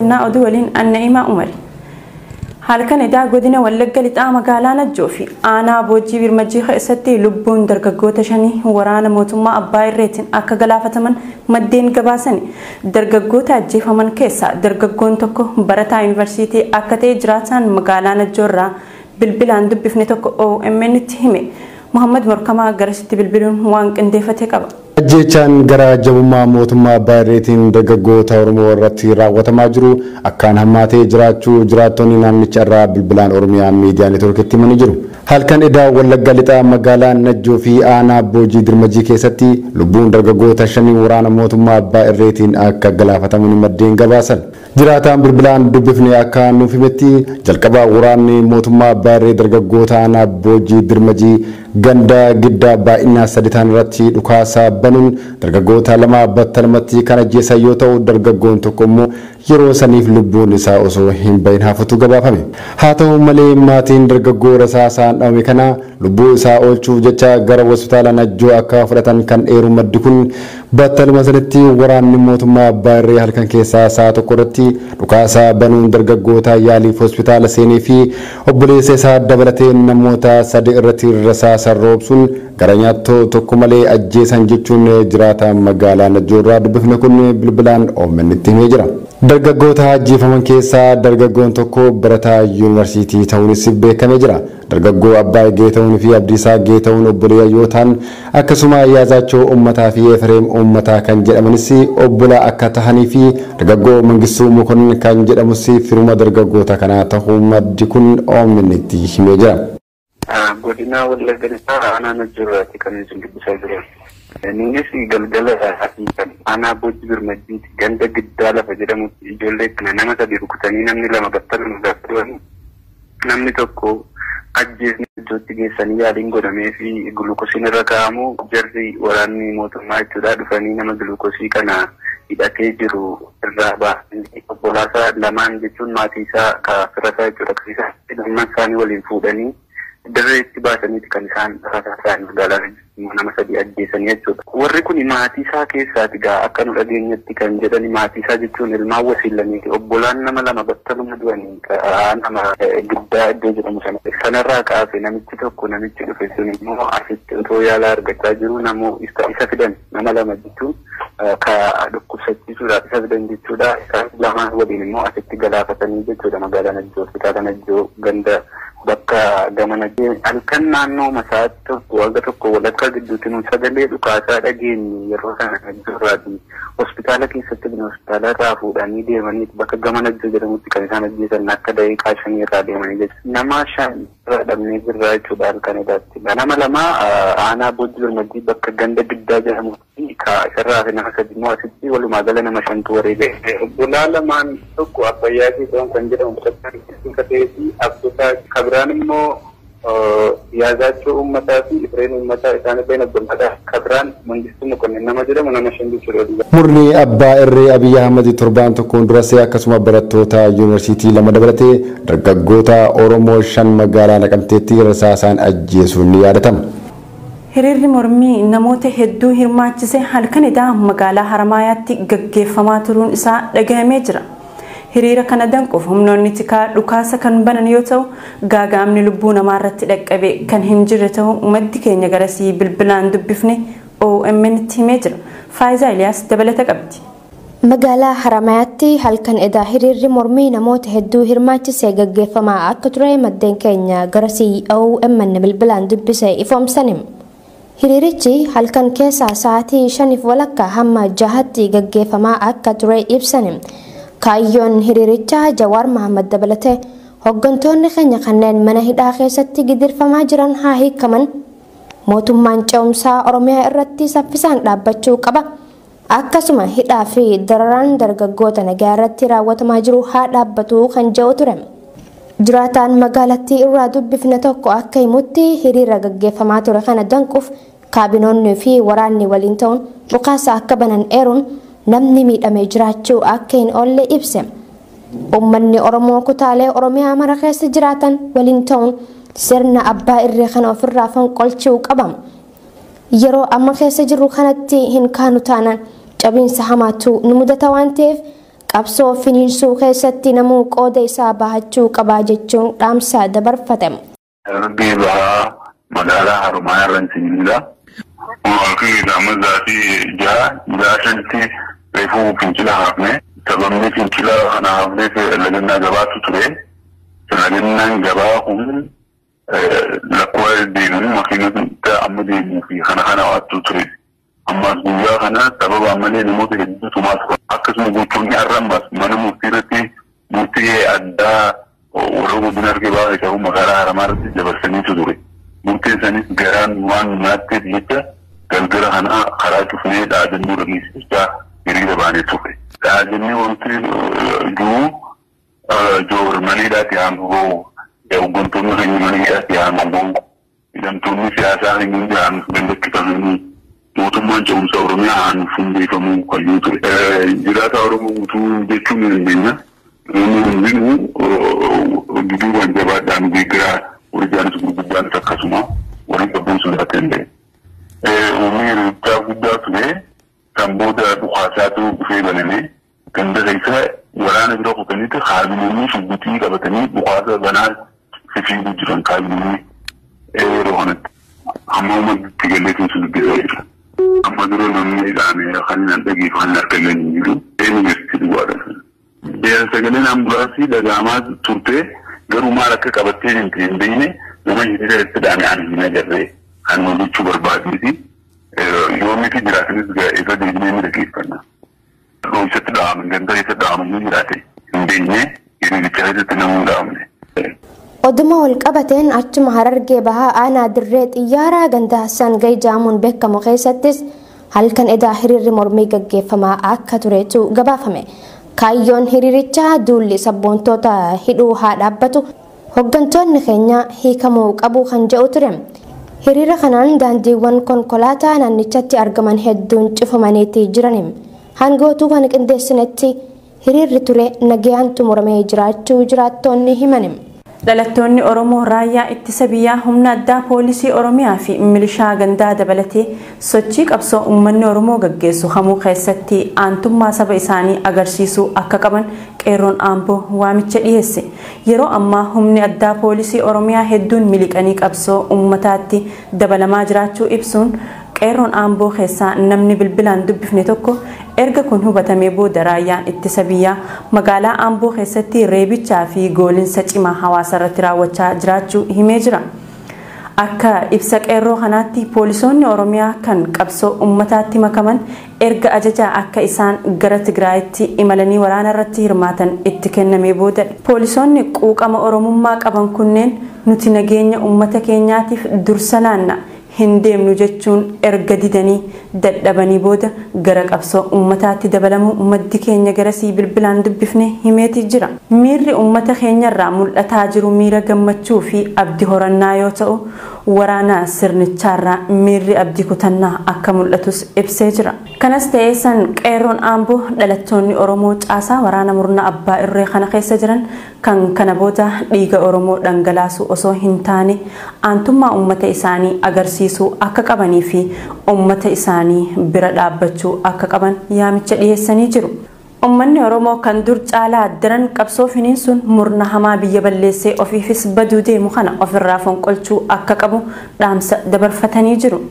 oduu waliin anna'imaa umari halkan edaa godina wallagga lixaa magaalaa najjoo fi aanaa boojii birmajii keessatti lubbuun dargaggoota shanii waraana mootummaa abbaa irreetiin akka galaafataman maddeen gabaasani dargaggoota ajjeefaman keessaa dargaggoon tokko barataa yuunivarsiitii akka ta'e jiraataan magaalaa najjoo irraa bilbilaan dubbifne tokko OMN itti hime Muhammad Morkamaa garasitti bilbiluun waan qindeeffate qaba. ajjechaan gara jabummaa mootummaa abbaa irreetiin dargaggoota oromoo irratti raawwatamaa jiru akkaan hammaatee jiraachuu jiraattonni naannicha irraa bilbilaan oromiyaa miidiyaa neetworkitti himanii jiru. halkan edaa wallagga lixaa magaalaa najjoo fi aanaa boojii dirmajii keessatti lubbuun dargaggoota shanii waraana mootummaa abbaa irreetiin akka galaafataman maddeen gabaasan. jiraataan bilbilaan dubbifne akka nuuf himetti jalqaba waraanni mootummaa abbaa irree dargaggoota aanaa boojii dirmajii ganda giddaa baay'inaa sadi ta'an irratti dhukaasaa banuun dargaggoota lama battalumatti kan ajjeesan yoo ta'u dargaggoon tokko immoo yeroo saniif lubbuun isaa osoo hin bahin hafatu gabaafame. Haa ta'u malee maatiin dargaggoo rasaasaan dhabame kana lubbuu isaa oolchuuf jecha gara hospitaala najjoo akka fudhatan kan eeru maddi kun battaluma sanatti waraanni mootummaa abbaa irree halkan keessaa sa'a tokko irratti dhukaasaa banuun dargaggoota yaaliif hospitaala seenee fi obboleessa isaa dabalatee namoota sadi irratti rasaasa roobsuun gara nyaattoo tokko malee ajjeesan jechuun jiraata magaalaa najjoo irraa dubbifne kun bilbilaan OMN itti himee jira. Dargaggoota ajjeefaman keessaa dargaggoon tokko barataa yuunivarsiitii ta'uunis beekamee jira. Dargaggoo Abbaa Geeta'uun fi Abdiisaa Geeta'uun obboleeyyaa yoo ta'an akkasuma Yaazaachoo Uummataa fi Efreem Uummataa kan jedhamanis obbola akka tahanii fi dargaggoo Mangistuu Mokonnin kan jedhamus firuma dargaggoota kanaa ta'uu maddi kun OMN itti himee jira. Godina Wallagga Lixaa aanaa Najjoorraatti kan isin dubbisaa jiran. Innis galgala kan aanaa boojii birmajjiiti ganda giddaa lafa jedhamutti ijoollee kana nama sadi rukutanii namni lama battaluma gaafatan namni tokko ajjeesni iddootti geessanii yaaliin godhamee fi gulukosiin irra kaa'amu jarri waraanni mootummaa jechuudha dhufanii nama gulukosii kana hidhatee jiru irraa baasanii obbolaasaa lamaan jechuun maatii isaa ka firasaa jechuudha kan isaan lamman isaanii waliin fuudhanii dirreetti baasaniiti kan isaan rasaasaan magaalaa nama sadii ajjeesanii jechuudha. Warri kun maatii isaa keessaati gaa akka nu dhageenyatti kan jedhani maatii isaa jechuun ilmaan wasiilaniiti. Obbolaan nama lama battaluma du'anii nama giddaa iddoo jedhamu sana. Sanarraa kaase namichi tokko namichi dhufe sun immoo asitti otoo yaala argachaa jiru namoo isa fidan nama lama jechuun ka dhukkubsachiisuudhaaf isa fidan jechuudha. Isaan lamaan waliin immoo asitti galaafatanii jechuudha magaalaa Najjoo hospitaala Najjoo ganda bakka gamana halkan naannoo masaatti tokko wagga tokko walakkaa gidduutti nuti sagalee dhukaasaa dhageenye yeroo sana najjoorraati hospitaala keessatti bin hospitaala irraa fuudhanii deemanii bakka gama najjoo jedhamutti kan isaan ajjeesan akka daqiiqaa shanii irraa deemanii jechuudha. Nama shan irraa dhabnee jirra jechuudha halkan edaatti. Nama lama aanaa boojii birmadii bakka ganda giddaa jedhamutti ka isarraa fi nama sadi immoo asitti walumaa gala nama shantu wareege. Obbolaa lamaan tokko abbayyaa jedhamu kan jedhamu bakka ta'ee fi abboota kabiraan immoo yaadaachuu uummataa fi ifreen uummataa isaan irreen abboomadha. Kabiraan mangistuu mokonnin nama jedhamu nama shan jechuudha. Murni abbaa irree Abiyyi Ahmad torbaan tokkoon durasee akkasuma barattoota yuunivarsiitii lama dabalatee dargaggoota Oromoo shan magaalaa Naqamteetti rasaasaan ajjeesuun ni yaadatama. Hiriirri mormii namoota hedduu hirmaachise halkan edaa magaalaa Haramaayaatti gaggeeffamaa turuun isaa dhagahamee jira. hiriira kana danquuf humnoonni tikaa dhukaasa kan banan yoo ta'u gaagaamni lubbuu namaa irratti dhaqqabe kan hin jirre ta'uu maddi keenya garasii bilbilaan dubbifne OMN itti himee jira. Faayisaa Iliyaas dabalata qabdi. Magaalaa Haramayaatti halkan edaa hiriirri mormii namoota hedduu hirmaachisee gaggeeffamaa akka ture maddeen keenya garasii OMN bilbilaan dubbise ifoomsanim. Hiriirichi halkan keessaa sa'aatii shaniif walakkaa hamma jahatti gaggeeffamaa akka ture ibsanim. kaayyoon hiriirichaa jawaar mahammad dabalatee hooggantoonni keenya kanneen mana hidhaa keessatti gidirfamaa jiran haa hiikaman mootummaan ce'umsaa oromiyaa irratti saffisaan dhaabbachuu qaba akkasuma hidhaa fi dararaan dargaggoota nagaa irratti raawwatamaa jiru haa dhaabbatu kan jedhu ture jiraataan magaalattii irraa dubbifne tokko akka himutti hiriira gaggeeffamaa ture kana danquuf kaabinoonnii fi waraanni waliin ta'uun dhukaasa akka banan eeruun namni miidhamee jiraachuu akka hin oolle ibse. Uummanni Oromoo kutaalee Oromiyaa mara keessa jiraatan waliin ta'uun sirna abbaa irree kana ofirraa fonqolchuu qaba. Yeroo amma keessa jirru kanatti hin kaanu taanaan cabiinsa hamaatu nu mudata waan ta'eef qabsoo finiinsuu keessatti namuu qooda isaa bahachuu qabaa jechuun dhaamsa dabarfatame. Darbii bahaa magaalaa Harumaa irra Sinjila. Waaqni gama zaatii jaha jaha shanitti reefuu fincila hafne sababni fincila kana hafneef lagannaa gabaatu ture. Lagannaan gabaa kun lakkoo deemu makiinota amma deemuu fi kana kana waattu ture. Ammas guyyaa kana sababa malee namoota hedduutu maas akkasuma gochoonni har'ammas mana murtii irratti murtii addaa warra godina argee baay'ee ta'uu magaalaa haramaa irratti dabarsaniitu ture. Murtiin sanis garaan waan nyaatteef jecha galgala kana karaa cufnee dhaadannoo dhageessichaa hiriira baanee ture. Dhaadannee wanti jiru joor maneedhaatti haamuu hooggantoonni keenya maneedhaatti haamuu hidhamtoonni siyaasaa keenya hundi haamuuf dandakkifamanii mootummaan ce'umsa oromiyaa haamuuf hundeeffamuu qayyuu ture. Jiraata oromoo guutuu jechuun ni dandeenya. Namni hundinuu duduubaan jabaadhaan beekaa warjaanis gurguddaanis akkasuma waliin qabuun sodaa danda'e. Uummanni hirichaa guddaa ture kan booda dhukaasaatu dhufee baname ganda keessa waraana bira kutanitti kaabinoonni shubbitii qabatanii dhukaasa banaa fifiiguu jiran kaabinoonni yeroo kanatti. Amma uummanni galleetiin sun dubbisaa jira. Amma dura namni dhaame kan hin dhageef kan hin argaman hin jiru. Yuunivarsiitii duwwaadha. Sagaleen ambulaansii dhagaamaa turte garuu maal akka qabattee hin beekne nama hiriira itti dhaame ani hin agarree. kan hojjechuu barbaadniti yoomiti jiraatanis isa deebinee ni dhageeffanna. Roobsatti dhaabaman ganda isa dhaabaman ni jiraate hin beekne hiriiricha keessatti namuu hin dhaabne. Oduma wal qabateen achuma harargee bahaa aanaa dirree xiyyaaraa ganda Hassaan Gayi jaamuun beekamu keessattis halkan edaa hiriirri mormii gaggeeffamaa akka turetu gabaafame. Kaayyoon hiriirichaa duulli sabboontoota hidhuu haa dhaabbatu hooggantoonni keenya hiikamuu qabu kan jedhu ture. hiriira kanaan daandiiwwan konkolaataa naannichatti argaman hedduun cufamaniitii jiran hangootuu kan qindeessinetti hiriirri ture nagayaan xumuramee jiraachuu jiraattoonni himan. dhalattoonni oromoo raayyaa ittisa biyyaa humna addaa poolisii oromiyaa fi milishaa gandaa dabalatee sochii qabsoo uummanni oromoo gaggeessu hamuu keessatti aantummaa saba isaanii agarsiisuu akka qaban qeerroon aamboo waamicha dhiyeesse yeroo ammaa humni addaa poolisii oromiyaa hedduun miliqanii qabsoo uummataatti dabalamaa jiraachuu ibsuun qeerroon aamboo keessaa namni bilbilaan dubbifne tokko erga kun hubatamee booda raayyaan ittisa biyyaa magaalaa aamboo keessatti reebichaa fi goolinsa cimaa hawaasa irratti raawwachaa jiraachuu himee jira. Akka ibsa qeerroo kanaatti poolisoonni oromiyaa kan qabsoo uummataatti makaman erga ajajaa akka isaan gara Tigraayitti imalanii waraana irratti hirmaatan itti kennamee booda poolisoonni quuqama oromummaa qaban kunneen nuti nageenya uummata keenyaatiif dursa laanna hin deemnu jechuun erga didanii dadhabanii booda gara qabsoo uummataatti dabalamuu maddi keenya garasii bilbilaan dubbifne himeeti jira. Miirri uummata keenyarraa mul'ataa jiru miira gammachuu fi abdii horannaa yoo ta'u waraana sirnichaarraa miirri abdii kutannaa akka mul'atus ibsee jira. Kanas ta'ee san qeerroon aamboo dhalattoonni Oromoo caasaa waraana murna abbaa irree kana keessa jiran kan kana booda dhiiga Oromoo dhangalaasu osoo hin taane aantummaa uummata isaanii agarsiisuu akka qabanii fi uummata isaanii bira dhaabbachuu akka qaban yaamicha dhiyeessanii jiru. Uummanni Oromoo kan dur caalaa daran qabsoo finiinsuun murna hamaa biyya balleessee ofiifis baduu deemu kana ofirraa fonqolchuu akka qabu dhaamsa dabarfatanii jiru.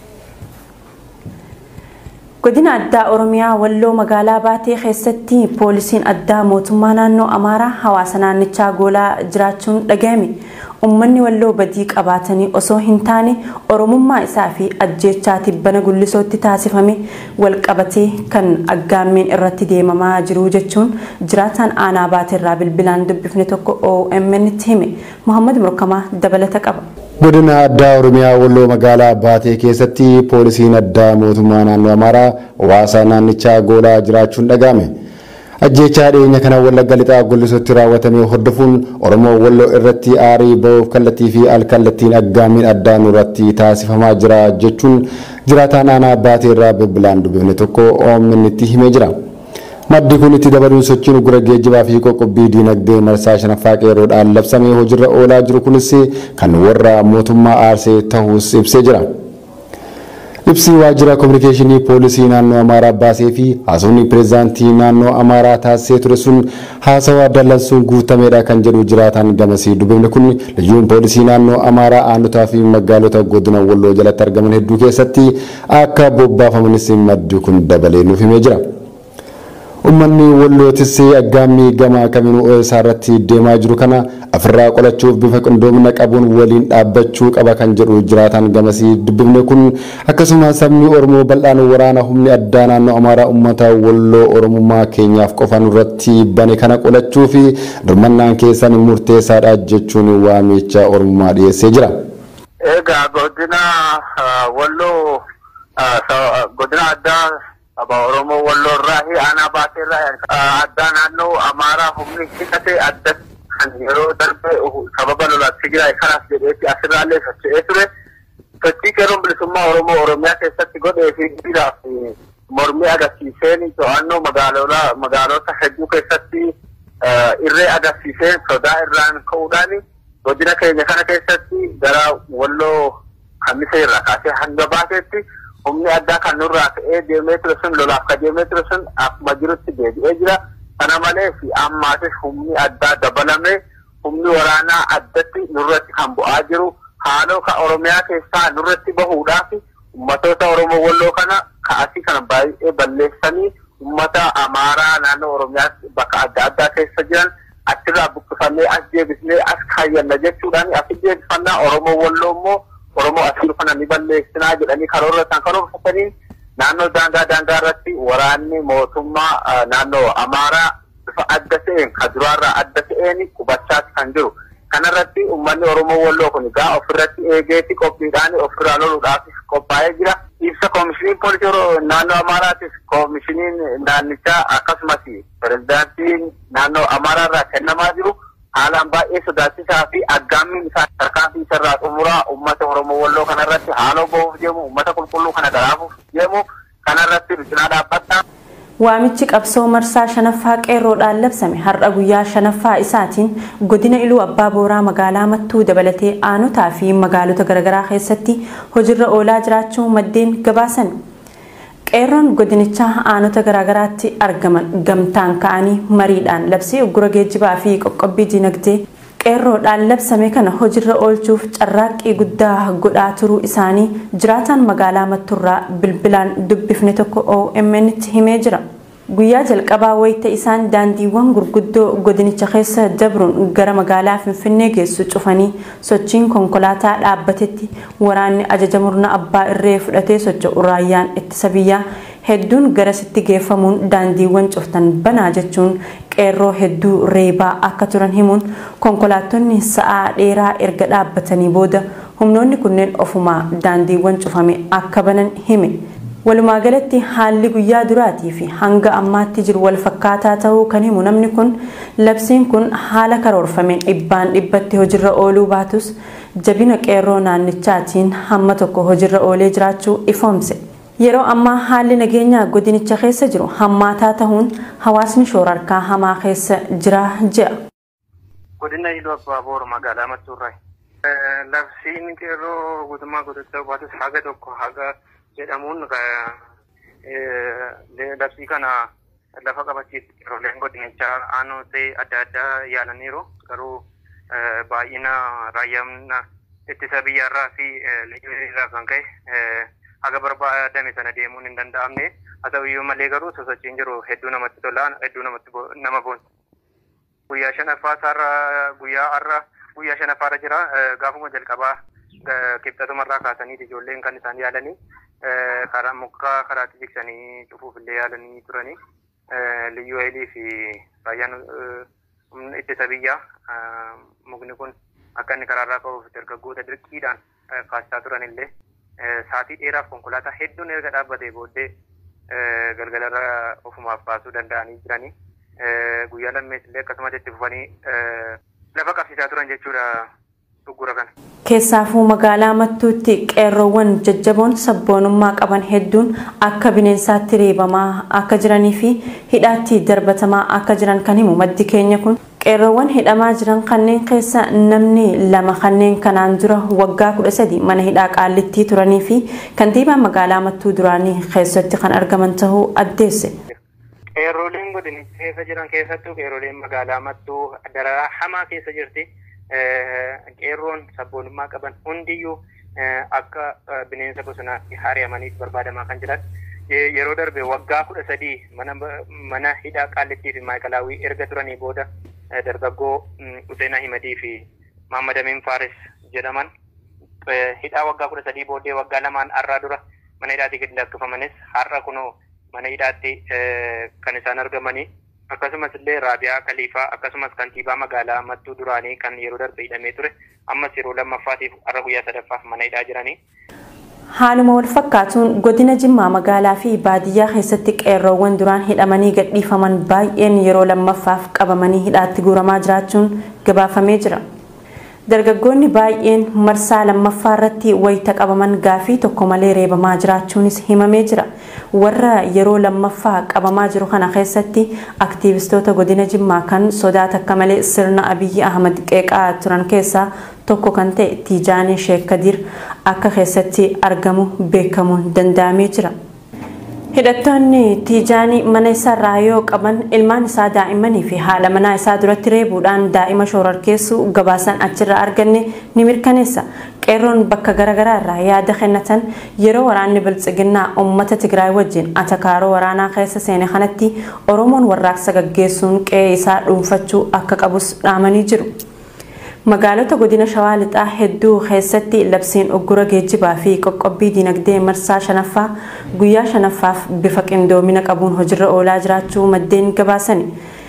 Godina addaa Oromiyaa Walloo magaalaa Baatee keessatti poolisiin addaa mootummaa naannoo Amaaraa hawaasa naannichaa goolaa jiraachuun dhagahame. Uummanni walloo badii qabaatanii osoo hin taane Oromummaa isaa fi ajjeechaa tibbana gullisootti taasifame wal qabatee kan aggaammeen irratti deemamaa jiru jechuun jiraataan aanaa baateerraa bilbilaan dubbifne tokko OMN tti hime. Muhammad Murkamaa dabalata qaba. Godina addaa Oromiyaa Walloo magaalaa Baatee keessatti poolisiin addaa mootummaa naannoo Amaaraa hawaasa naannichaa goolaa jiraachuun dhagahame. ajjeechaa dhiyeenya kana wallagga lixaa gullisotti raawwatamee hordofuun oromoo walloo irratti aarii ba'uuf kallattii fi alkallattiin aggaamiin addaa nurratti taasifamaa jira jechuun jiraataan aanaa baatee irraa bilbilaan dubbifne tokko OMN'tti himee jira. Maddi kun itti dabaluun sochiin gura geejjibaa fi qoqqobbii diinagdee marsaa shanaffaa qeeroodhaan labsamee hojiirra oolaa jiru kunis kan warra mootummaa aarsee ta'uus ibsee jira. Ibsi waajjira kominikeeshinii poolisii naannoo Amaaraa baasee fi haasofni pireezidaantii naannoo Amaaraa taasisee ture sun haasawaa dallansuun guutameedha kan jedhu jiraataan gamasii dubbifne kun liyyuun poolisii naannoo Amaaraa aanotaa fi magaalota godina Walloo jalatti argaman hedduu keessatti akka bobbaafamanis maddi kun dabalee nuuf himee jira. Uummanni wallootis aggaammii gama kamiinuu isaarratti deemaa jiru kana ofirraa qolachuuf bifa qindoomina qabuun waliin dhaabbachuu qaba kan jedhu jiraataan gamasii dubbifne kun akkasuma sabni Oromoo bal'aan waraana humni addaa naannoo Amaaraa uummata walloo Oromummaa keenyaaf qofaan irratti bane kana qolachuu fi dirmannaan keessan murteessaadha jechuun waamicha Oromummaa dhiyeessee jira. Egaa godina walloo godina addaa Aba Oromoo Walloo irraa fi aanaa baasee irraa addaa naannoo Amaaraa humni hidhate adda kan yeroo darbe sababa lolaatti Tigraay kanaaf jedheetti asirraallee socho'ee ture. Sochii qeerroon bilisummaa Oromoo Oromiyaa keessatti godhee fi dhiiraaf mormii agarsiiseen to'annoo magaalota hedduu keessatti irree agarsiiseen sodaa irraan ka'uudhaan godina keenya kana keessatti gara Walloo Kamisee irraa kaasee hanga baaseetti humni addaa kan nurraa ka'ee deemee ture sun lolaaf ka deemee ture sun akkuma jirutti deebi'ee jira. Kana malees ammaatis humni addaa dabalame humni waraanaa addatti nurratti kan bu'aa jiru haaloo ka Oromiyaa keessaa nurratti bahuudhaaf ummatoota Oromoo Walloo kana ka'asii kana baay'ee balleessanii ummata Amaaraa naannoo Oromiyaa bakka adda addaa keessa jiran achirraa buqqifannee as deebisnee as kaayyanna jechuudhaan as deebifannaa Oromoo Walloo immoo Oromoo asii kana ni balleessinaa jedhanii karoora isaan karoorfatanii naannoo daangaa daangaa irratti waraanni mootummaa naannoo Amaaraa bifa adda ta'een ka duraarraa adda ta'een qubachaati kan jiru. Kanarratti uummanni Oromoo Walloo kun egaa ofirratti eegeeti qophiidhaan ofirraa loluudhaaf qophaa'ee jira. Ibsa koomishiniin poolisii naannoo Amaaraatis koomishiniin naannichaa akkasumas pirezidaantiin naannoo Amaaraa irraa kennamaa jiru. haalaan baay'ee sodaachisaa fi aggaammiin isaa tarkaanfii isarraa xumuraa uummata Oromoo Walloo kanarratti haaloo bahuuf deemu uummata qulqulluu kana garaafuuf deemu kanarratti cinaa dhaabbata. Waamichi qabsoo marsaa shanaffaa qeerroodhaan labsame har'a guyyaa shanaffaa isaatiin godina iluu abbaa booraa magaalaa mattuu dabalatee aanotaa fi magaalota garaagaraa keessatti hojiirra oolaa jiraachuu maddeen gabaasan. qeerroon godinichaa aanota garaagaraatti argaman gamtaan ka'anii mariidhaan labsii uggura geejjibaa fi qoqqobbii dinagdee qeerroodhaan labsame kana hojiirra oolchuuf carraaqqii guddaa godhaa turuu isaanii jiraataan magaalaa mattuurraa bilbilaan dubbifne tokko OMN'tti himee jira. Guyyaa jalqabaa wayita isaan daandiiwwan gurguddoo godinicha keessa dabruun gara magaalaa Finfinnee geessu cufanii sochiin konkolaataa dhaabbatetti waraanni ajaja murna abbaa irree fudhatee socho'u raayyaan ittisa biyyaa hedduun garasitti geeffamuun daandiiwwan cuftan banaa jechuun qeerroo hedduu reebaa akka turan himuun konkolaattonni sa'aa dheeraa erga dhaabbatanii booda humnoonni kunneen ofumaa daandiiwwan cufame akka banan hime. Walumaa galatti haalli guyyaa duraatii fi hanga ammaatti jiru wal fakkaataa ta'uu kan himu namni kun labsiin kun haala karoorfameen dhibbaan dhibbatti hojiirra ooluu baatus jabina qeerroo naannichaatiin hamma tokko hojiirra oolee jiraachuu ifoomse. Yeroo ammaa haalli nageenyaa godinicha keessa jiru hammaataa ta'uun hawaasni shoorarkaa hamaa keessa jira jedha. Godina Iluu Abbaa Boor magaalaa Mattuurraa. Labsiin qeerroo guutummaa godina baatus haga tokko haga jedhamuun labsii kana lafa qabachiisu qeerroleen godinichaa aanotee adda addaa yaalaniiru garuu baay'ina raayyaan ittisa biyyaarraa fi irraa kan ka'e haga barbaadame sana deemuun hin danda'amne haa ta'u iyyuu malee garuu sosochiin jiru hedduu namatti tola hedduu namatti nama boonsa. Guyyaa shanaffaa isaarra guyyaa har'a guyyaa shanaffaarra jira gaafuma jalqabaa kibxatumarraa kaasanii ijoolleen kan isaan yaalanii karaa mukaa karaatti jiksanii cufuuf illee yaalanii turanii liyyuu hailii fi raayyaan ittisa biyyaa mukni kun akka inni karaarraa ka'uuf dargaggoota dirqiidhaan kaasisaa turan illee saatii dheeraaf konkolaataa hedduun erga dhaabbatee booddee galgalarra ofumaaf baasuu danda'anii jiranii guyyaa lammees illee akkasumas itti fufanii lafa qabsiisaa turan jechuudha dhuggura kana. Keessaafuu magaalaa Mattuutti qeerroowwan jajjaboon sabboonummaa qaban hedduun akka bineensaatti reebamaa akka jiranii fi hidhaatti darbatamaa akka jiran kan himu maddi keenya kun qeerroowwan hidhamaa jiran kanneen keessa namni lama kanneen kanaan dura waggaa kudha sadi mana hidhaa qaallittii turanii fi kantiibaa magaalaa mattuu duraanii keessatti kan argaman tahuu addeesse. Qeerrooleen godinicha keessa jiran keessattuu qeerrooleen magaalaa mattuu dararaa hamaa keessa jirti. Qeerroon sabboonummaa qaban hundiyyuu akka bineensa bosonaatti haari'amanii barbaadamaa kan jiran. Yeroo darbe waggaa kudha sadii mana hidhaa qaallittii fi maayikalaawwii erga turanii booda dargaggoo Hussein Ahimedii fi Mahammad Amin Faris jedhaman hidhaa waggaa kudha sadii booddee waggaa lamaan har'aa dura mana hidhaatti gadi lakkifamanis har'a kunoo mana hidhaatti kan isaan argamanii akkasumas illee Raabiyaa Kaliifaa akkasumas kantiibaa magaalaa Mattuu duraanii kan yeroo darbe hidhamee ture ammas yeroo lammaffaatiif har'a guyyaa sadaffaaf mana hidhaa jiranii. Haaluma wal fakkaatuun godina Jimmaa magaalaa fi baadiyyaa keessatti qeerroowwan duraan hidhamanii gadhiifaman baay'een yeroo lammaffaaf qabamanii hidhaatti guuramaa jiraachuun gabaafamee jira. Dargaggoonni baay'een marsaa lammaffaa irratti wayita qabaman gaafii tokko malee reebamaa jiraachuunis himamee jira. Warra yeroo lammaffaa qabamaa jiru kana keessatti aktiivistoota godina Jimmaa kan sodaata akka malee sirna Abiyyi Ahmad qeeqaa turan keessaa tokko kan ta'e Tiijaanii Sheek Kadir akka keessatti argamu beekamuun danda'amee jira. Hidhattoonni Tiijaanii mana isaarraa yoo qaban ilmaan isaa daa'immanii fi haadha manaa isaa duratti reebuudhaan daa'ima shoorarkeessuu gabaasan achirraa arganne ni mirkaneessa. Qeerroon bakka garaagaraa irraa yaada kennatan yeroo waraanni biltsiginnaa uummata Tigraay wajjin atakaaroo waraanaa keessa seene kanatti Oromoon warraaqsa gaggeessuun qe'ee isaa dhuunfachuu akka qabus dhaamanii jiru. Magaalota godina Shawaa Lixaa hedduu keessatti labsiin uggura geejjibaa fi qoqqobbii dinagdee marsaa shanaffaa guyyaa shanaffaaf bifa qindoomina qabuun hojiirra oolaa jiraachuu maddeen gabaasani.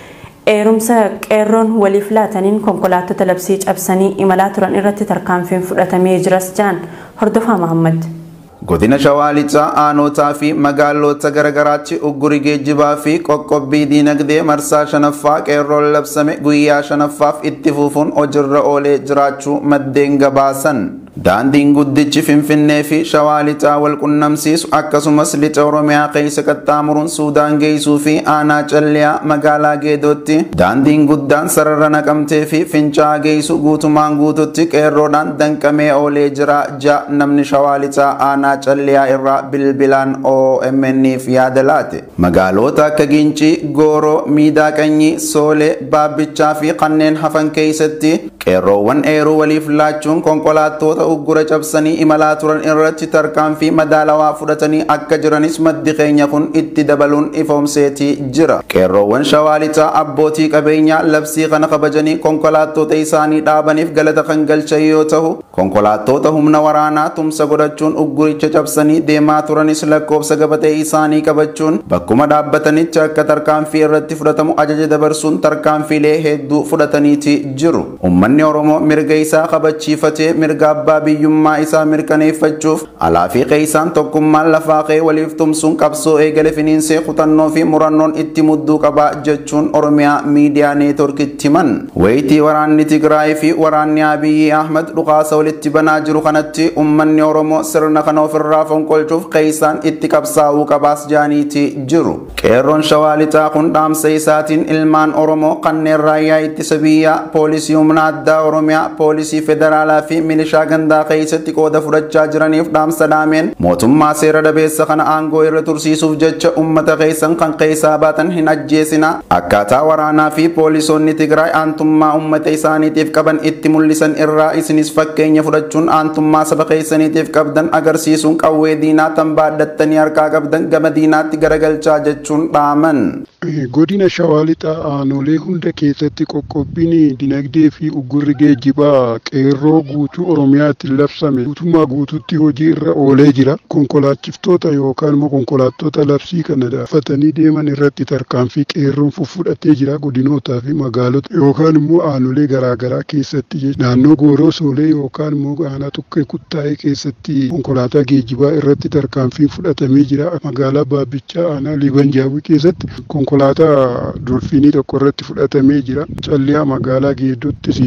Eerumsa qeerroon waliif laataniin konkolaattota labsii cabsanii imalaa turan irratti tarkaanfiin fudhatamee jiras jaan hordofaa Mahammad. Godina Shawaa Lixaa aanotaa fi magaalota garaagaraatti ugguri geejjibaa fi qoqqobbii diinagdee marsaa shanaffaa qeerroon labsame guyyaa shanaffaaf itti fufuun hojiirra oolee jiraachuu maddeen gabaasan. Daandiin guddichi Finfinnee fi Shawaa Lixaa wal qunnamsiisu akkasumas lixa Oromiyaa keessa qaxxaamuruun Suudaan geessuu fi aanaa calliyaa magaalaa Geedootti daandiin guddaan sarara naqamtee fi Fincaa'aa geessu guutumaan guututti qeerroodhaan danqamee oolee jira ja namni Shawaa Lixaa aanaa calliyaa irraa bilbilaan OMN'f yaada laate. Magaalota akka Gincii, Gooroo, Miidaa Qanyii, Soolee, Baabbichaa fi kanneen hafan keessatti qeerroowwan eeruu waliif laachuun konkolaattota uggura cabsanii imalaa turan irratti tarkaanfii madaalawaa fudhatanii akka jiranis maddi keenya kun itti dabaluun ifoomseetii jira. Qeerroowwan shawaa lixaa abbootii qabeenyaa labsii kana kabajanii konkolaattota isaanii dhaabaniif galata kan galchan yoo ta'u konkolaattota humna waraanaa tumsa godhachuun ugguricha cabsanii deemaa turanis lakkoofsa gabatee isaanii qabachuun bakkuma dhaabbatanitti akka tarkaanfii irratti fudhatamu ajaja dabarsuun tarkaanfiilee hedduu fudhataniiti jiru. Uummanni Oromoo mirga isaa kabachiifatee mirga abbaa biyyummaa isaa mirkaneeffachuuf alaa fi qeessaan tokkummaan lafaa qe'ee waliif tumsuun qabsoo eegale finiinsee kutannoo fi murannoon itti mudduu qaba jechuun Oromiyaa miidiyaa neetworkitti himan. Wayitii waraanni Tigraay fi waraanni Abiyyi Ahmad dhukaasa walitti banaa jiru kanatti uummanni Oromoo sirna kana ofirraa fonqolchuuf qeessaan itti qabsaa'uu qabaas jaaniiti jiru. Qeerroon shawaa lixaa kun dhaamsa isaatiin ilmaan Oromoo kanneen raayyaa ittisa biyyaa poolisii humna addaa Oromiyaa poolisii federaalaa fi milishaa gandaa keessatti qooda fudhachaa jiraniif dhaamsa dhaameen mootummaa seera dhabeessa kana aangoo irra tursiisuuf jecha ummata keessan kan keessaa baatan hin ajjeesina akkaataa waraanaa fi poolisoonni Tigraay aantummaa ummata isaaniitiif qaban itti mul'isan irraa isinis fakkeenya fudhachuun aantummaa saba keessaniitiif qabdan agarsiisuun qawwee diinaa tan baadhattanii harkaa qabdan gama diinaatti garagalchaa jechuun dhaaman. Godina Shawaa Lixaa aanolee hunda keessatti qoqqobbiin dinagdee fi uggurri geejjibaa qeerroo guutuu Oromiyaatti labsame guutummaa guututti hojii irra oolee jira. Konkolaachiftoota yookaan immoo konkolaattota labsii kana daafatanii deeman irratti tarkaanfii qeerroon fudhatee jira godinootaa fi magaalota yookaan immoo aanolee garaagaraa keessatti naannoo Gooroo Soolee yookaan immoo aanaa Tukkee Kuttaa'ee keessatti konkolaataa geejjibaa irratti tarkaanfii fudhatamee jira. Magaalaa Baabbichaa aanaa Liban Jaawii keessatti konkolaataa dolfiinii tokko irratti fudhatamee jira. Calliyaa magaalaa Geedottis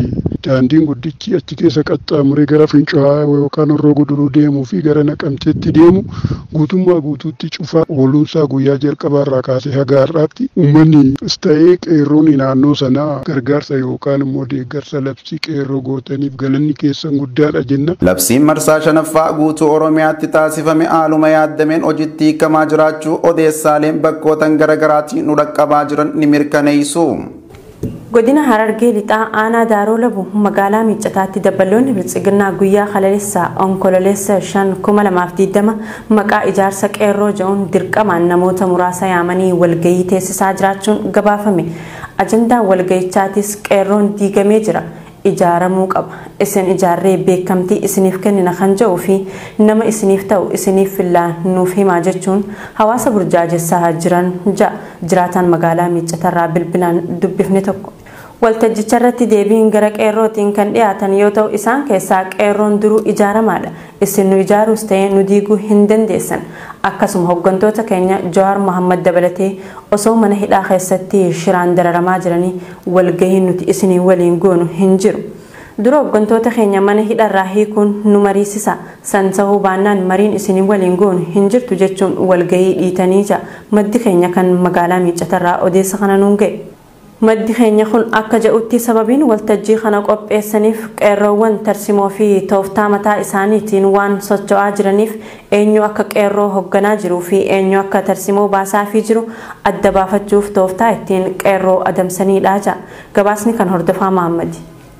daandiin guddichi achi keessa qaxxaamuree gara fincaa'aa yookaan horroo guduruu deemuu fi gara naqamteetti deemu guutummaa guutuutti cufaa ooluunsaa guyyaa jalqabaarraa kaasee haga har'aatti uummanni ta'ee qeerroon naannoo sanaa gargaarsa yookaan immoo deeggarsa labsii qeerroo gootaniif galanni keessan guddaadha jenna. Labsiin marsaa shanaffaa guutuu Oromiyaatti taasifame haaluma yaaddameen hojiitti hiikamaa jiraachuu odeessaaleen bakkootan garaagaraatii nu dhaqqabaa jiran ni mirkaneessu. godina harargee lixaa aanaa daaroo labu magaalaa miiccataatti dabballoonni biltsiginnaa guyyaa kalaleessaa onkololeessa 5,2020 maqaa ijaarsa qeerroo jedhuun dirqamaan namoota muraasa yaamanii walgayii teessisaa jiraachuun gabaafame ajandaan walgayichaatis qeerroon diigamee jira ijaaramuu qaba isin ijaarree beekamtii isiniif kennina kan jedhuu fi nama isiniif ta'u isiniif fillaa nuuf himaa jechuun hawaasa burjaajessaa jiran ja'a jiraataan magaalaa miiccatarraa bilbilaan dubbifne tokko. waltajjicha irratti deebiin gara qeerrootiin kan dhiyaatan yoo ta'u isaan keessaa qeerroon duruu ijaaramaadha isin nu ijaaruus ta'ee nu diiguu hin dandeessan akkasuma hooggantoota keenya jawaar mohammad dabalatee osoo mana hidhaa keessatti shiraan dararamaa jiranii walgahii nuti isinii waliin goonu hin jiru. dura hooggantoota keenya mana hidharraa hiikuun nu mariisisa san ta'uu baannaan mariin isinii waliin goonu hin jirtu jechuun walgahii dhiitanii jira maddi keenya kan magaalaa miiccatarraa odeessa kana nuun ga'e. maddi keenya kun akka jedhutti sababiin waltajjii kana qopheessaniif qeerroowwan tarsimoo fi tooftaa mataa isaaniitiin waan socho'aa jiraniif eenyu akka qeerroo hoogganaa jiruu fi eenyu akka tarsimoo baasaa fi jiru adda baafachuuf tooftaa ittiin qeerroo adamsaniidha ja'a gabaasni kan hordofaa maammadi.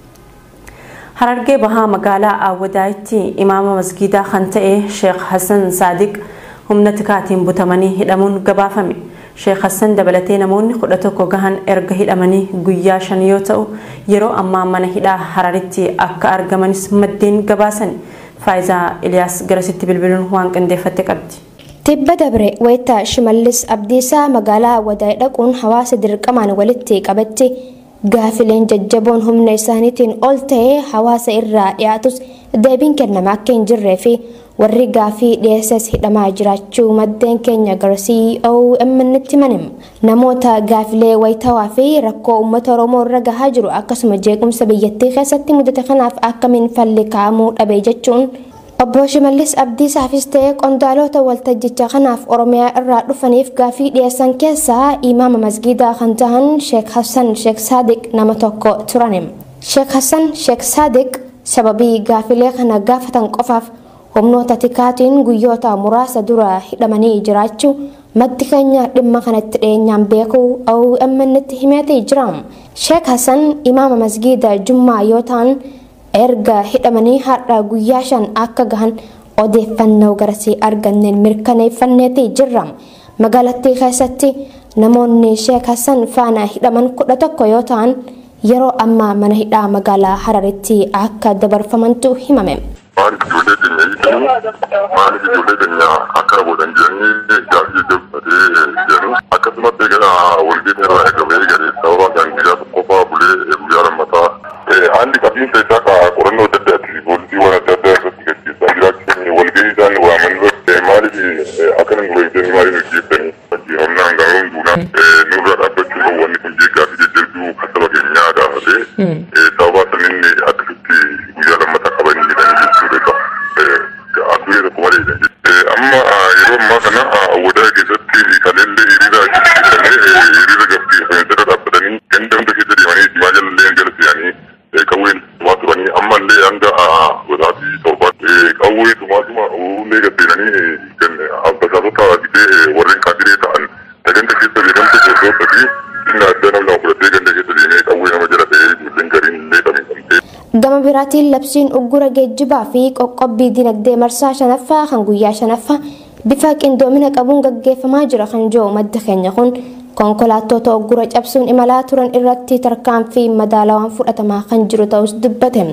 harargee bahaa magaalaa awwadaayitti imaama masgiidaa kan ta'e sheekh hassan saadiq humna tikaatiin butamanii hidhamuun gabaafame. sheekh hassan dabalatee namoonni kudha tokko gahan erga hidhamanii guyyaa shan yoo ta'u yeroo ammaa mana hidhaa hararitti akka argamanis maddeen gabaasan faayizaa iliyaas garasitti bilbiluun waan qindeeffatte qabdi. Tibba dabre wayita shimallis abdiisaa magaalaa awwadaay dhaquun hawaasa dirqamaan walitti qabatti gaafileen jajjaboon humna isaaniitiin ol ta'ee hawaasa irraa dhiyaatus deebiin kennama akka hin jirree fi warri gaafii dhiyeessas hidhamaa jiraachuu maddeen keenya garsii OMN itti manim namoota gaafilee wayitawaa fi rakkoo uummata oromoo irra gahaa jiru akkasuma jeequmsa biyyattii keessatti mudate kanaaf akkamiin falli kaa'amuu dhabee jechuun obbo Shimallis Abdiisaafis ta'ee qondaalota waltajjicha kanaaf oromiyaa irraa dhufaniif gaafii dhiyeessan keessaa imaama masgiidaa kan ta'an Sheek Hassan Sheek Saadiq nama tokko turanim. Sheek Hassan Sheek Saadiq sababii gaafilee kana gaafatan qofaaf humnoota tikaatiin guyyoota muraasa dura hidhamanii jiraachuu maddi keenya dhimma kanatti dhiyeenyaan beekuu OMN itti himeetee jira. Sheek Hassan imaama masgiida Jummaa yoo ta'an erga hidhamanii har'a guyyaa shan akka gahan odeeffannoo garasii arganneen mirkaneeffanneetee jirra. Magaalattii keessatti namoonni Sheek Hassan faana hidhaman kudha tokko yoo ta'an yeroo ammaa mana hidhaa magaalaa Hararitti akka dabarfamantu himame. maaliif ijoollee keenya hiikanii maaliif ijoollee keenya akka godhan jedhanii gaafii jajjabatee jedhu akkasumas egaa walgeenya irraa eegamee gale sababa kan guyyaa tokkoffaa bulee guyyaa lammataa haalli qabiinsa isaa ka qorannoo adda addaati poolisiiwwan adda addaa irratti gaggeessaa jiraachuun walgahii isaan waaman irratti maaliif akkana nu beektanii maaliif hojjettanii humnaan gaaruun duunaa nurra dhaabbachuun wanni kun jeeqaa fi jajjabduu kan saba keenyaa gaafatee sababa saniin akkasitti guyyaa lammataa qabanii jedhanii jechuudha. Addunyaa tokko malee amma yeroo ammaa kana awwadaa keessatti kaleellee hiriira hiriira hiriira gabbiifamee jala dhaabbatanii ganda hunda keessa deemanii diimaa jalallee jala se'anii qawween tumaa turanii ammallee hanga godaatii torbaatti qawwee tumaatuma uullee gabbeenanii basaasota gidee warreen kaadiree ta'an ganda keessa beekamtu gosoota fi dhimma adda nama fudhatee ganda keessa deemee qawwee nama jala ta'ee ijoolleen gariin illee dhamifamtee. Gama biraatiin labsiin uggura geejjibaa fi qoqqobbii dinagdee marsaa shanaffaa kan guyyaa shanaffaa bifa qindoomina qabuun gaggeeffamaa jira kan jiru madda keenya kun konkolaattota uggura cabsuun imalaa turan irratti tarkaanfii madaalawaan fudhatamaa kan jiru ta'us dubbate.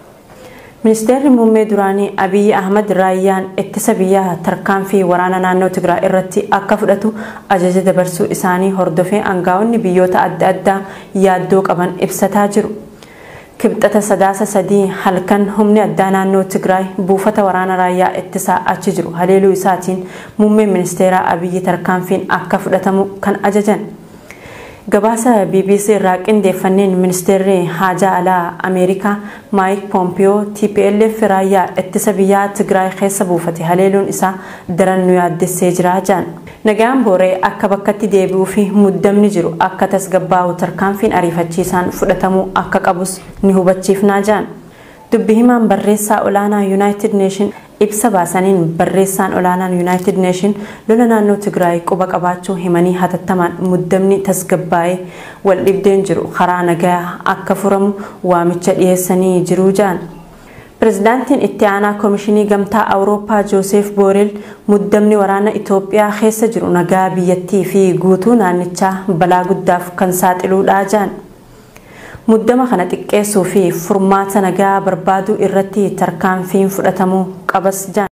Ministeerri muummee duraanii Abiyyi Ahmad raayyaan ittisa biyyaa tarkaanfii waraana naannoo Tigraay irratti akka fudhatu ajaja dabarsuu isaanii hordofee aangaa'onni biyyoota adda addaa yaaddoo qaban ibsataa jiru. kibxata sadaasa sadii halkan humni addaa naannoo tigraay buufata waraana raayyaa ittisaa achi jiru haleeluu isaatiin muummeen ministeeraa abiyyi tarkaanfiin akka fudhatamu kan ajajan gabaasa bbc irraa qindeeffanneen ministeerri haajaa alaa ameerikaa maayik poompiyoo tplf raayyaa ittisa biyyaa tigraay keessa buufate haleeluun isaa daran nu yaaddessee jira jaan nagaan booree akka bakkatti deebi'uu fi muddamni jiru akka tasgabbaa'u tarkaanfiin ariifachiisaan fudhatamuu akka qabus ni hubachiifnaa jaan dubbi himaan barreessaa olaanaa yuunaayitid neeshin ibsa baasaniin barreessaan olaanaan yuunaayitid neeshin lola naannoo tigraay quba qabaachuu himanii hatattamaan muddamni tasgabbaa'ee wal dhibdeen jiru karaa nagaa akka furamu waamicha dhiyeessanii jiruu jaan pirezidaantiin itti aanaa koomishinii gamtaa awurooppaa jooseef booreel muddamni waraana itoophiyaa keessa jiru nagaa biyyattii fi guutuu naannichaa balaa guddaaf kan saaxiluudha jaan muddama kana xiqqeessuu fi furmaata nagaa barbaaduu irratti tarkaanfiin fudhatamuu qabas jaan